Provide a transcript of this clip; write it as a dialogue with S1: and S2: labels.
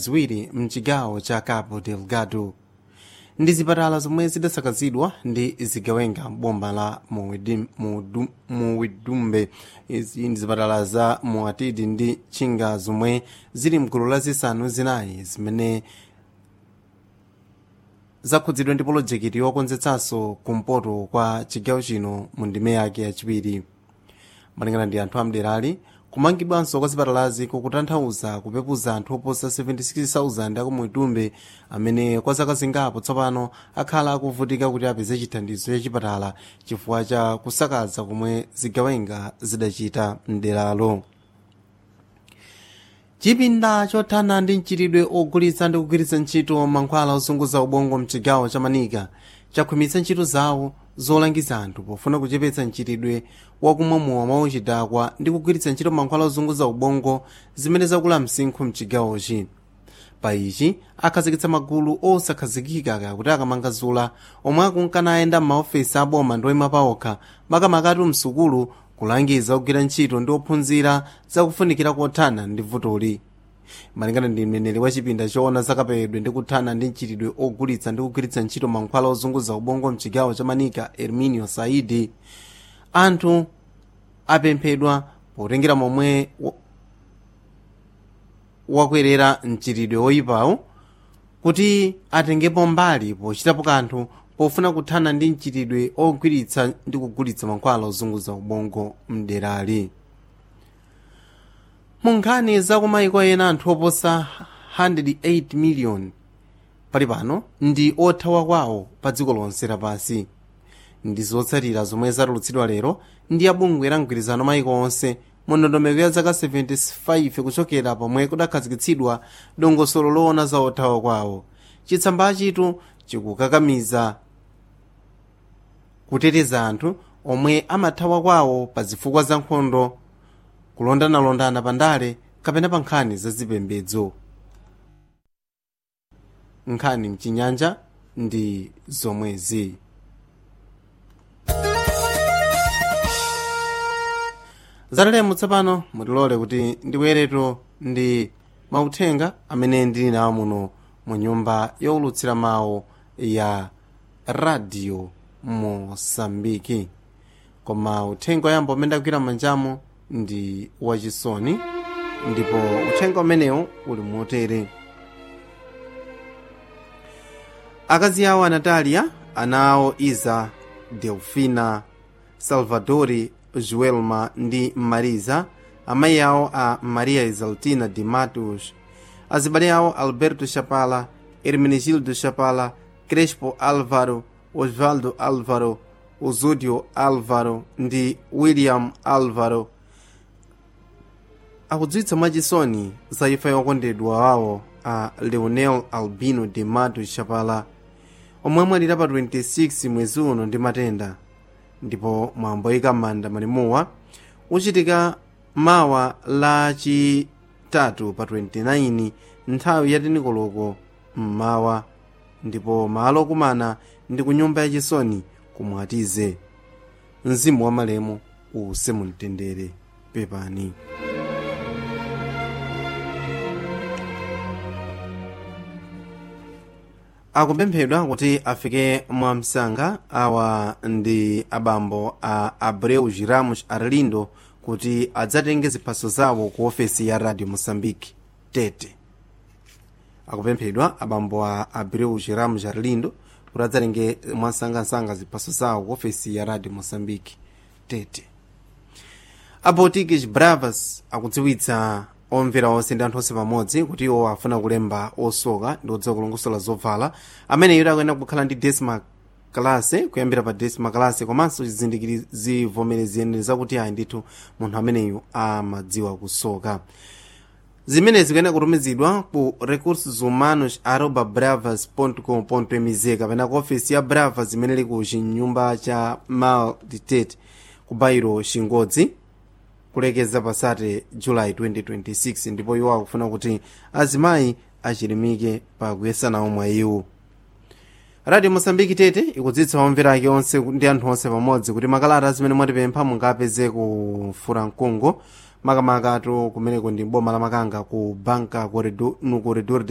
S1: ziwiri mchigawo cha cabo delgado ndi zipatala zomwe zidasakazidwa ndi zigawenga m'boma la Muwidi- Mudu- muwidumbe izi ndi zipatala za muatidi ndi chinga zomwe zili mgulu la zisanu zinayi zimene zakhudzidwa ndi polojekiti yokonzetsanso kumpoto kwa chigawo chino mu ndime yake yachiwiri malingana ndi anthu amderali kumangidwanso kwa zipatalazi kukutanthauza kupepuza anthu oposa 76,000 akumuitumbe amene kwa zaka zingapo tsopano akhala akuvutika kuti apeze chithandizo cha chipatala chifukwa cha kusakaza komwe zigawenga zidachita mderalo chipinda chothana ndi mchitidwe ogulitsa ndi kugwiritsa ntchito mankhwala ozunguza ubongo mchigawo cha manika chakhwimitsa ntchito zawo zolangiza anthu pofuna kuchepetsa mchitidwe wakumwamowa mauchidakwa ndi kugwiritsa ntchito mankhwala ozunguza ubongo zimene zakula msinkhu mchigawochi pa ichi akhazikitsa magulu osakhazikika kuti akamangazula omwe akunkana ayenda m'maofesi aboma ndi oyima paokha makamakatu msukulu kulangiza ogwira ntchito ndi ophunzira zakufunikira kothana ndi vutoli malingana ndi mneneri wa chipinda choona zakapewedwe ndi kuthana ndi mchitidwe ogulitsa ndi kugwiritsa ntchito mankhwala ozunguza ubongo mchigawo cha manika erminio saidi anthu apemphedwa potengera momwe wa- wakwerera mchitidwe woyipawo kuti atengepo mbali pochitapo kanthu pofuna kuthana ndi mchitidwe ogwiritsa ndi kugulitsa mankhwala ozunguza ubongo mderali mu nkhani zakumayiko ena anthu oposa 108 million pali pano ndi othawa kwawo pa dziko lonse lapansi ndi zotsatira zomwe zatulutsidwa lero ndi abungwe la mgwirizano mayiko onse mu ndondomeko ya zaka 75 kuchokera pomwe kudakhazikitsidwa dongosolo loona za othawa kwawo chitsambachitu chikukakamiza kuteteza anthu omwe amathawa kwawo pa zifukwa za nkhondo kulondanalondana pandale kapena pa nkhani zazipembedzo nkhani mchinyanja ndi zomwezi zatalemo tsopano mutilole kuti ndiwereto ndi mauthenga amene ndili nawo muno mu nyumba yowulutsira mawu ya radio mosambiki koma uthenga oyamba umene ndagwira manjamo ndi wachisoni ndipo uthenga umenewu uli motere akazi awo anatalia ana awo iza delfina salvadori joelma ndi mariza amayi awo a maria exaltina de matos azibale awo alberto chapala hermenegildo chapala crespo álvaro osvaldo álvaro osúdio álvaro ndi william álvaro akudziwitsa mwachisoni za imfa yokondedwa wawo a leonel albino de mato chapala omwe amwalira pa 26 mwezi uno ndi matenda ndipo mwambo woyika m'manda malimuwa uchitika mawa la chitatu pa 29 nthawi ya tinikoloko mmawa ndipo malo okumana ndi ku nyumba yachisoni kumwatize mzimu wa malemu uuse mumtendere pepani akupemphedwa kuti afike mwamsanga awa ndi abambo a abreu giramos arlindo kuti adzatenge ziphaso zawo ku ofesi ya radio moçambique tete akupemphedwa abambo a abreu giramos arlindo kuti adzatenge mwasangasanga ziphaso zawo ku ofesi ya radio moçambique tete aportuguese bravas akudziwitsa omvera onse ndi anthu onse pamodzi kuti iwo afuna kulemba osoka ndi odziwa kulongosola zovala amene iwo akuyenera kukhala ndi desima kalase kuyambira pa desima kalase komanso chizindikiri zivomerezi zakuti ayi ndithu munthu ameneyu amadziwa kusoka zimenezi zikuyenera kutumizidwa ku recursos humanos arroba bravas com mz kapena ku ofesi ya bravas imene ili ku chinyumba cha mal ditate ku bairo chingodzi kulekeza pasate julayi 2026 ndipo iwo akufuna kuti azimayi achilimike pa kuyesana omwe iwo radio mosambiki tete ikudzitsa omvera ake onse ndi anthu onse pamodzi kuti makalata zimene mwatipempha mungapeze ku furankungu makamakatu kumeneko ndi boma la makanga ku banka corredor, no corredor